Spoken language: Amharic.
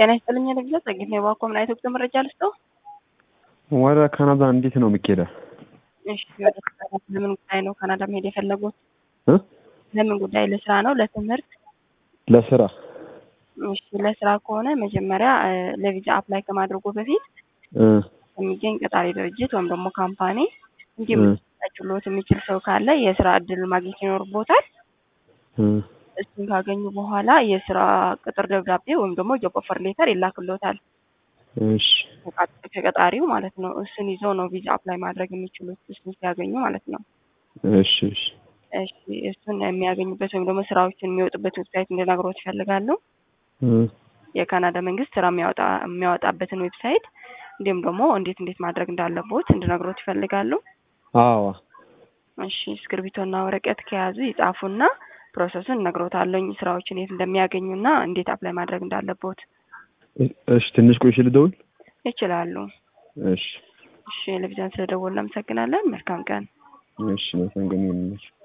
ጤና ይስጥልኝ ለግዛ ጸግት ነው የባኮ ምን አይነት ወቅት መረጃ ልስጠው? ወደ ካናዳ እንዴት ነው የሚኬደው? እሺ ወደ ካናዳ ለምን ጉዳይ ነው ካናዳ መሄድ የፈለጉት? እ? ለምን ጉዳይ? ለስራ ነው ለትምህርት? ለስራ እሺ ለስራ ከሆነ መጀመሪያ እ፣ ለቪዛ አፕላይ ከማድረጉ በፊት እ፣ የሚገኝ ቀጣሪ ድርጅት ወይም ደግሞ ካምፓኒ እንዲሁም እ፣ ሊያችሎት የሚችል ሰው ካለ የስራ እድል ማግኘት ይኖርቦታል። እ፣ እሱን ካገኙ በኋላ የስራ ቅጥር ደብዳቤ ወይም ደግሞ ጆብ ኦፈር ሌተር ይላክሎታል እሺ ከቃ- ከቀጣሪው ማለት ነው። እሱን ይዘው ነው ቪዛ አፕላይ ማድረግ የሚችሉት እሱን ሲያገኙ ማለት ነው። እሺ እሺ እሺ እሱን የሚያገኙበት ወይም ደግሞ ስራዎችን የሚወጡበት ዌብሳይት እንድነግሮት ይፈልጋሉ። እ፣ የካናዳ መንግስት ስራ የሚያወጣ የሚያወጣበትን ዌብሳይት እንዲሁም ደግሞ እንዴት እንዴት ማድረግ እንዳለቦት እንድነግሮት ይፈልጋሉ። አዎ እሺ እስክርቢቶና ወረቀት ከያዙ ይጻፉና ፕሮሰሱን እነግሮታለኝ ስራዎችን የት እንደሚያገኙና እንዴት አፕላይ ማድረግ እንዳለቦት እ- እሺ ትንሽ ቆይሽ ልደውል። ይችላሉ። እሺ እሺ ለቪዛን ስለደወልን እናመሰግናለን። መልካም ቀን። እሺ መሰንገኝ